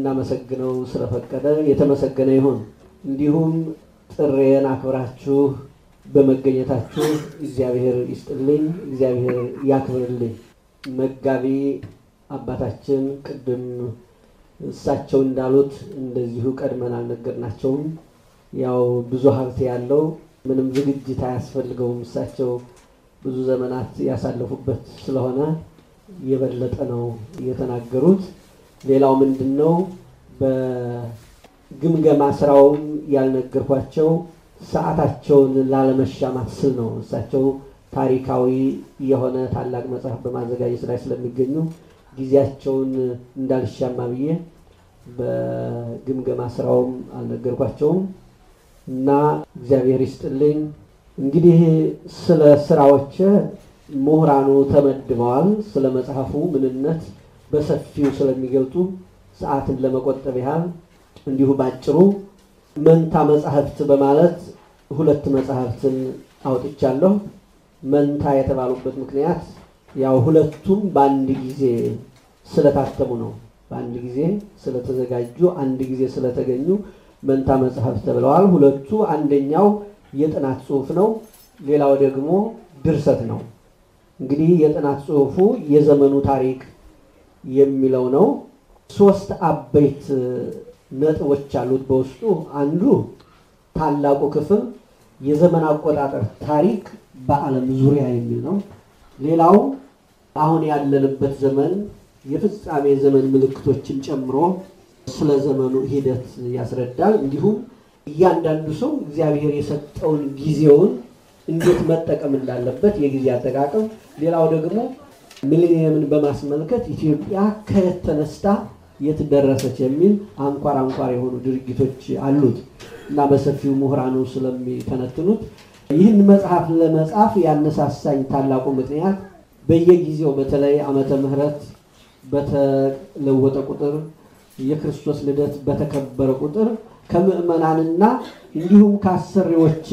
እንድናመሰግነው ስለፈቀደ የተመሰገነ ይሁን። እንዲሁም ጥሬን አክብራችሁ በመገኘታችሁ እግዚአብሔር ይስጥልኝ፣ እግዚአብሔር ያክብርልኝ። መጋቢ አባታችን ቅድም እሳቸው እንዳሉት እንደዚሁ ቀድመን አልነገርናቸውም። ያው ብዙ ሀብት ያለው ምንም ዝግጅት አያስፈልገውም። እሳቸው ብዙ ዘመናት ያሳለፉበት ስለሆነ የበለጠ ነው የተናገሩት። ሌላው ምንድን ነው በግምገማ ስራውም ያልነገርኳቸው ሰዓታቸውን ላለመሻማት ስል ነው። እሳቸው ታሪካዊ የሆነ ታላቅ መጽሐፍ በማዘጋጀት ላይ ስለሚገኙ ጊዜያቸውን እንዳልሻማ ብዬ በግምገማ ስራውም አልነገርኳቸውም እና እግዚአብሔር ይስጥልኝ። እንግዲህ ስለ ስራዎች ምሁራኑ ተመድበዋል። ስለ መጽሐፉ ምንነት በሰፊው ስለሚገልጡ ሰዓትን ለመቆጠብ ያህል እንዲሁ ባጭሩ መንታ መጽሐፍት በማለት ሁለት መጽሐፍትን አውጥቻለሁ። መንታ የተባሉበት ምክንያት ያው ሁለቱም በአንድ ጊዜ ስለታተሙ ነው። በአንድ ጊዜ ስለተዘጋጁ፣ አንድ ጊዜ ስለተገኙ መንታ መጽሐፍት ተብለዋል። ሁለቱ አንደኛው የጥናት ጽሑፍ ነው፣ ሌላው ደግሞ ድርሰት ነው። እንግዲህ የጥናት ጽሑፉ የዘመኑ ታሪክ የሚለው ነው። ሶስት አበይት ነጥቦች አሉት በውስጡ። አንዱ ታላቁ ክፍል የዘመን አቆጣጠር ታሪክ በዓለም ዙሪያ የሚል ነው። ሌላው አሁን ያለንበት ዘመን የፍጻሜ ዘመን ምልክቶችን ጨምሮ ስለ ዘመኑ ሂደት ያስረዳል። እንዲሁም እያንዳንዱ ሰው እግዚአብሔር የሰጠውን ጊዜውን እንዴት መጠቀም እንዳለበት የጊዜ አጠቃቀም፣ ሌላው ደግሞ ሚሊኒየምን በማስመልከት ኢትዮጵያ ከየት ተነስታ የት ደረሰች የሚል አንኳር አንኳር የሆኑ ድርጊቶች አሉት እና በሰፊው ምሁራኑ ስለሚተነትኑት ይህን መጽሐፍ ለመጻፍ ያነሳሳኝ ታላቁ ምክንያት በየጊዜው በተለይ ዓመተ ምሕረት በተለወጠ ቁጥር የክርስቶስ ልደት በተከበረ ቁጥር ከምዕመናንና እንዲሁም ከአሰሪዎች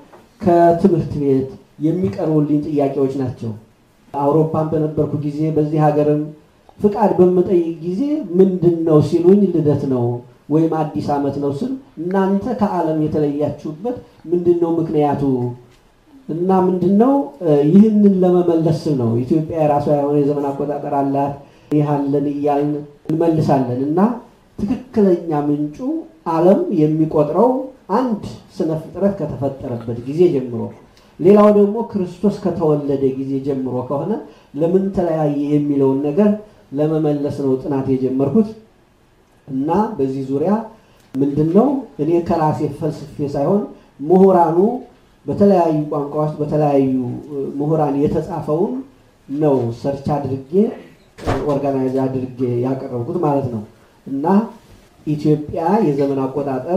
ከትምህርት ቤት የሚቀርቡልኝ ጥያቄዎች ናቸው። አውሮፓን በነበርኩ ጊዜ በዚህ ሀገርም ፍቃድ በምጠይቅ ጊዜ ምንድን ነው ሲሉኝ ልደት ነው ወይም አዲስ ዓመት ነው ስል እናንተ ከዓለም የተለያችሁበት ምንድን ነው ምክንያቱ እና ምንድን ነው ይህንን ለመመለስ ስል ነው። ኢትዮጵያ የራሷ የሆነ የዘመን አቆጣጠር አላት። ይህ አለን እያልን እንመልሳለን እና ትክክለኛ ምንጩ ዓለም የሚቆጥረው አንድ ስነ ፍጥረት ከተፈጠረበት ጊዜ ጀምሮ፣ ሌላው ደግሞ ክርስቶስ ከተወለደ ጊዜ ጀምሮ ከሆነ ለምን ተለያየ የሚለውን ነገር ለመመለስ ነው ጥናት የጀመርኩት እና በዚህ ዙሪያ ምንድን ነው እኔ ከራሴ ፈልስፌ ሳይሆን ምሁራኑ በተለያዩ ቋንቋዎች በተለያዩ ምሁራን የተጻፈውን ነው ሰርች አድርጌ ኦርጋናይዝ አድርጌ ያቀረብኩት ማለት ነው እና ኢትዮጵያ የዘመን አቆጣጠር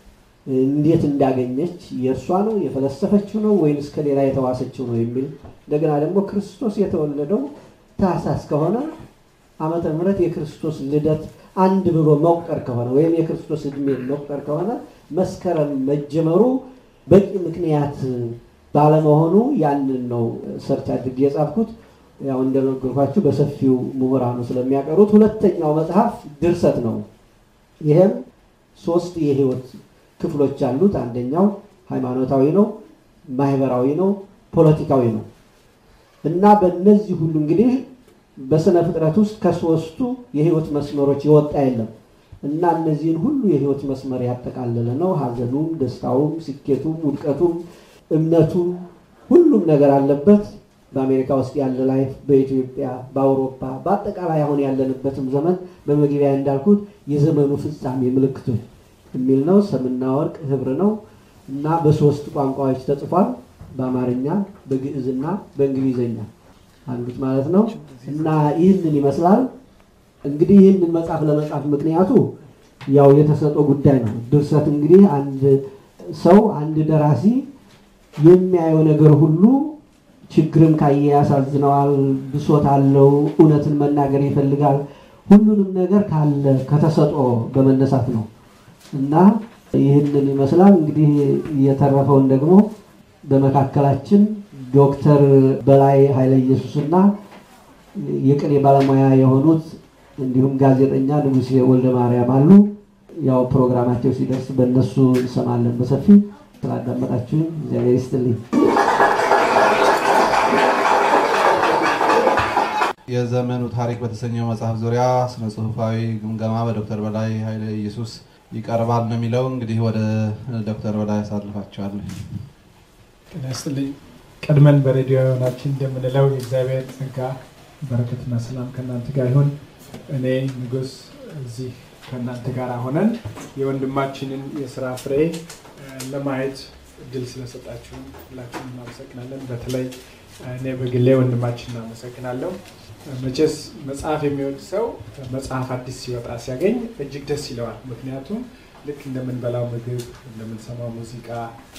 እንዴት እንዳገኘች የእርሷ ነው የፈለሰፈችው ነው ወይንስ ከሌላ የተዋሰችው ነው የሚል እንደገና ደግሞ ክርስቶስ የተወለደው ታኅሳስ ከሆነ ዓመተ ምሕረት የክርስቶስ ልደት አንድ ብሎ መቁጠር ከሆነ ወይም የክርስቶስ ዕድሜ መቁጠር ከሆነ መስከረም መጀመሩ በቂ ምክንያት ባለመሆኑ ያንን ነው ሰርች አድርጌ የጻፍኩት። ያው እንደነገርኳችሁ በሰፊው ምሁራኑ ስለሚያቀሩት። ሁለተኛው መጽሐፍ ድርሰት ነው። ይህም ሶስት የህይወት ክፍሎች አሉት። አንደኛው ሃይማኖታዊ ነው፣ ማህበራዊ ነው፣ ፖለቲካዊ ነው እና በእነዚህ ሁሉ እንግዲህ በስነ ፍጥረት ውስጥ ከሶስቱ የህይወት መስመሮች የወጣ የለም እና እነዚህን ሁሉ የህይወት መስመር ያጠቃለለ ነው። ሀዘኑም፣ ደስታውም፣ ስኬቱም፣ ውድቀቱም፣ እምነቱም ሁሉም ነገር አለበት። በአሜሪካ ውስጥ ያለ ላይፍ፣ በኢትዮጵያ፣ በአውሮፓ፣ በአጠቃላይ አሁን ያለንበትም ዘመን በመግቢያ እንዳልኩት የዘመኑ ፍጻሜ ምልክቶች የሚል ነው። ሰምና ወርቅ ህብር ነው እና በሶስት ቋንቋዎች ተጽፏል። በአማርኛ፣ በግዕዝና በእንግሊዝኛ አሉት ማለት ነው እና ይህንን ይመስላል። እንግዲህ ይህንን መጽሐፍ ለመጻፍ ምክንያቱ ያው የተሰጠው ጉዳይ ነው። ድርሰት እንግዲህ አንድ ሰው አንድ ደራሲ የሚያየው ነገር ሁሉ ችግርም ካየ ያሳዝነዋል፣ ብሶት አለው፣ እውነትን መናገር ይፈልጋል። ሁሉንም ነገር ካለ ከተሰጦ በመነሳት ነው እና ይህንን ይመስላል። እንግዲህ የተረፈውን ደግሞ በመካከላችን ዶክተር በላይ ኃይለ ኢየሱስና የቅኔ ባለሙያ የሆኑት እንዲሁም ጋዜጠኛ ንጉሴ ወልደ ማርያም አሉ። ያው ፕሮግራማቸው ሲደርስ በእነሱ እንሰማለን በሰፊ ስላዳመጣችሁን እግዚአብሔር ይስጥልኝ። የዘመኑ ታሪክ በተሰኘው መጽሐፍ ዙሪያ ስነ ጽሁፋዊ ግምገማ በዶክተር በላይ ኃይለ ኢየሱስ ይቀርባል ነው የሚለው። እንግዲህ ወደ ዶክተር በላይ ያሳልፋቸዋለሁ። ጤና ይስጥልኝ። ቀድመን በሬዲዮ ናችን እንደምንለው የእግዚአብሔር ጸጋ በረከትና ሰላም ከእናንተ ጋር ይሁን። እኔ ንጉስ እዚህ ከእናንተ ጋር ሆነን የወንድማችንን የስራ ፍሬ ለማየት እድል ስለሰጣችሁን ሁላችሁም እናመሰግናለን። በተለይ እኔ በግሌ ወንድማችን እናመሰግናለሁ። መቼስ መጽሐፍ የሚወድ ሰው መጽሐፍ አዲስ ሲወጣ ሲያገኝ እጅግ ደስ ይለዋል። ምክንያቱም ልክ እንደምንበላው ምግብ፣ እንደምንሰማው ሙዚቃ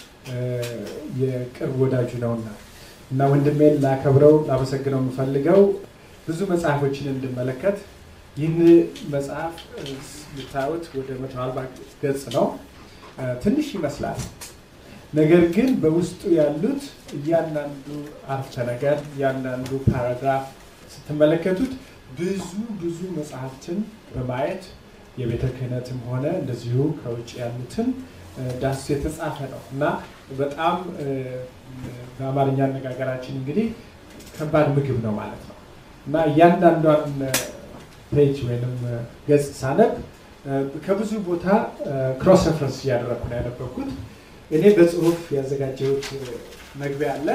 የቅርብ ወዳጁ ነውና እና ወንድሜን ላከብረው ላመሰግነው የምፈልገው ብዙ መጽሐፎችን እንድመለከት ይህን መጽሐፍ ልታዩት ወደ መቶ አርባ ገጽ ነው። ትንሽ ይመስላል። ነገር ግን በውስጡ ያሉት እያንዳንዱ አረፍተ ነገር እያንዳንዱ ፓራግራፍ ስትመለከቱት ብዙ ብዙ መጽሐፍትን በማየት የቤተ ክህነትም ሆነ እንደዚሁ ከውጭ ያሉትን ዳስ የተጻፈ ነው እና በጣም በአማርኛ አነጋገራችን እንግዲህ ከባድ ምግብ ነው ማለት ነው እና እያንዳንዷን ፔጅ ወይም ገጽ ሳነብ ከብዙ ቦታ ክሮስ ረፈረንስ እያደረግኩ ነው ያነበብኩት። እኔ በጽሁፍ ያዘጋጀሁት መግቢያ አለ።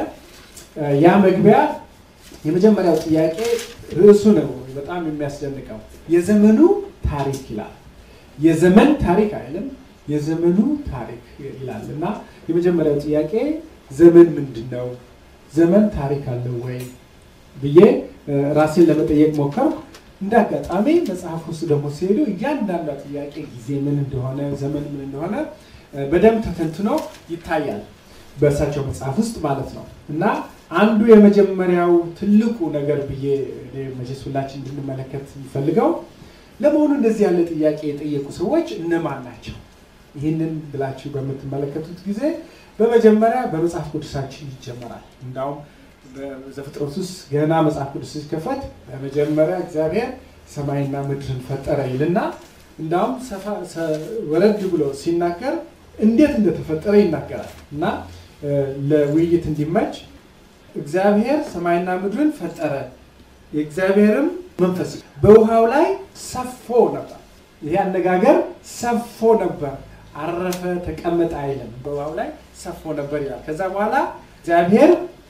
ያ መግቢያ የመጀመሪያው ጥያቄ ርዕሱ ነው በጣም የሚያስደንቀው የዘመኑ ታሪክ ይላል። የዘመን ታሪክ አይልም፣ የዘመኑ ታሪክ ይላል እና የመጀመሪያው ጥያቄ ዘመን ምንድን ነው? ዘመን ታሪክ አለው ወይ ብዬ ራሴን ለመጠየቅ ሞከርኩ። እንደ አጋጣሚ መጽሐፍ ውስጥ ደግሞ ሲሄዱ እያንዳንዷ ጥያቄ ጊዜ ምን እንደሆነ ዘመን ምን እንደሆነ በደንብ ተተንትኖ ይታያል በእርሳቸው መጽሐፍ ውስጥ ማለት ነው እና አንዱ የመጀመሪያው ትልቁ ነገር ብዬ መቼስ ሁላችን እንድንመለከት የሚፈልገው ለመሆኑ እንደዚህ ያለ ጥያቄ የጠየቁ ሰዎች እነማን ናቸው? ይህንን ብላችሁ በምትመለከቱት ጊዜ በመጀመሪያ በመጽሐፍ ቅዱሳችን ይጀመራል። እንዳውም በዘፍጥረት ውስጥ ገና መጽሐፍ ቅዱስ ሲከፈት በመጀመሪያ እግዚአብሔር ሰማይና ምድርን ፈጠረ ይልና እንዳውም ወረድ ብሎ ሲናገር እንዴት እንደተፈጠረ ይናገራል እና ለውይይት እንዲመች እግዚአብሔር ሰማይና ምድርን ፈጠረ፣ የእግዚአብሔርም መንፈስ በውሃው ላይ ሰፎ ነበር። ይሄ አነጋገር ሰፎ ነበር፣ አረፈ፣ ተቀመጠ አይልም። በውሃው ላይ ሰፎ ነበር ይላል። ከዛ በኋላ እግዚአብሔር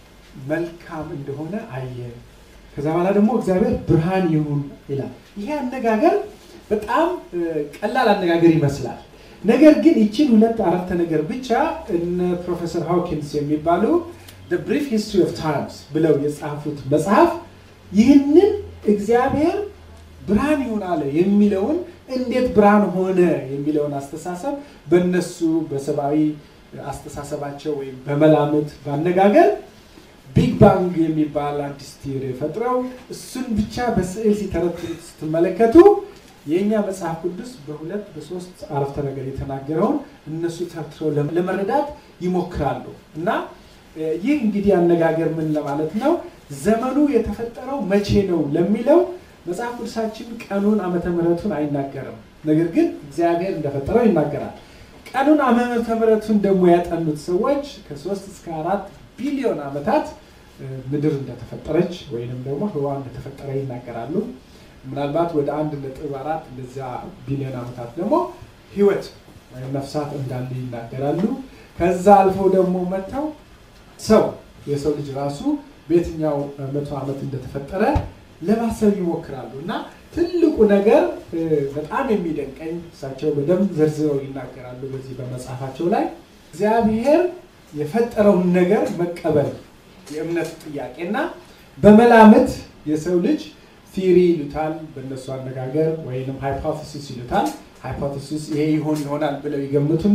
መልካም እንደሆነ አየ። ከዛ በኋላ ደግሞ እግዚአብሔር ብርሃን ይሁን ይላል። ይሄ አነጋገር በጣም ቀላል አነጋገር ይመስላል። ነገር ግን ይችን ሁለት አረፍተ ነገር ብቻ እነ ፕሮፌሰር ሃውኪንስ የሚባሉ ብሪፍ ሂስትሪ ኦፍ ታይምስ ብለው የጻፉት መጽሐፍ ይህንን እግዚአብሔር ብርሃን ይሁን አለ የሚለውን እንዴት ብርሃን ሆነ የሚለውን አስተሳሰብ በእነሱ በሰብአዊ አስተሳሰባቸው ወይም በመላምት በአነጋገር ቢግ ባንግ የሚባል አዲስ ቲዮሪ ፈጥረው እሱን ብቻ በስዕል ሲተረትሩት ስትመለከቱ የእኛ መጽሐፍ ቅዱስ በሁለት በሶስት አረፍተ ነገር የተናገረውን እነሱ ተርትረው ለመረዳት ይሞክራሉ እና ይህ እንግዲህ አነጋገር ምን ለማለት ነው? ዘመኑ የተፈጠረው መቼ ነው ለሚለው መጽሐፍ ቅዱሳችን ቀኑን ዓመተ ምሕረቱን አይናገርም። ነገር ግን እግዚአብሔር እንደፈጠረው ይናገራል። ቀኑን ዓመተ ምሕረቱን ደግሞ ያጠኑት ሰዎች ከሶስት እስከ አራት ቢሊዮን ዓመታት ምድር እንደተፈጠረች ወይንም ደግሞ ህዋ እንደተፈጠረ ይናገራሉ። ምናልባት ወደ አንድ ነጥብ አራት እንደዚያ ቢሊዮን ዓመታት ደግሞ ህይወት ወይም ነፍሳት እንዳሉ ይናገራሉ። ከዛ አልፎ ደግሞ መጥተው ሰው የሰው ልጅ ራሱ በየትኛው መቶ ዓመት እንደተፈጠረ ለማሰብ ይሞክራሉ እና ትልቁ ነገር በጣም የሚደንቀኝ እሳቸው በደንብ ዘርዝረው ይናገራሉ በዚህ በመጽሐፋቸው ላይ እግዚአብሔር የፈጠረውን ነገር መቀበል የእምነት ጥያቄና በመላምት የሰው ልጅ ቲሪ ይሉታል በእነሱ አነጋገር ወይም ሃይፖቴሲስ ይሉታል። ሃይፖቴሲስ ይሄ ይሆን ይሆናል ብለው ይገምቱና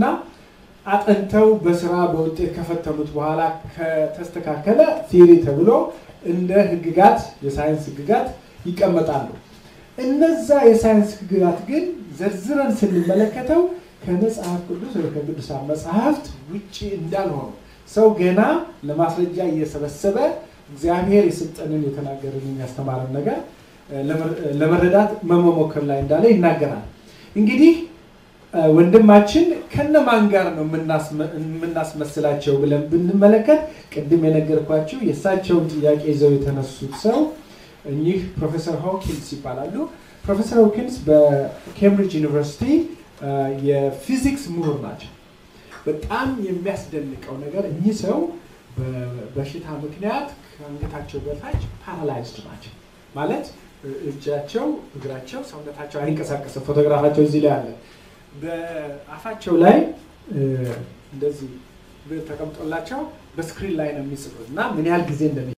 አጥንተው በስራ በውጤት ከፈተኑት በኋላ ከተስተካከለ ቲሪ ተብሎ እንደ ህግጋት የሳይንስ ህግጋት ይቀመጣሉ። እነዛ የሳይንስ ህግጋት ግን ዘርዝረን ስንመለከተው ከመጽሐፍ ቅዱስ ወይ ከቅዱሳን መጽሐፍት ውጭ እንዳልሆኑ ሰው ገና ለማስረጃ እየሰበሰበ እግዚአብሔር የሰጠንን የተናገርን የሚያስተማርን ነገር ለመረዳት መሞከር ላይ እንዳለ ይናገራል። እንግዲህ ወንድማችን ከነማን ጋር ነው የምናስመስላቸው ብለን ብንመለከት ቅድም የነገርኳቸው የእሳቸውን ጥያቄ ይዘው የተነሱት ሰው እኚህ ፕሮፌሰር ሆኪንስ ይባላሉ። ፕሮፌሰር ሆኪንስ በኬምብሪጅ ዩኒቨርሲቲ የፊዚክስ ምሁር ናቸው። በጣም የሚያስደንቀው ነገር እኚህ ሰው በበሽታ ምክንያት ከአንገታቸው በታች ፓራላይዝድ ናቸው። ማለት እጃቸው፣ እግራቸው፣ ሰውነታቸው አይንቀሳቀስም። ፎቶግራፋቸው እዚህ ላይ አለ። በአፋቸው ላይ እንደዚህ ተቀምጦላቸው በስክሪን ላይ ነው የሚጽፉት እና ምን ያህል ጊዜ እንደሚ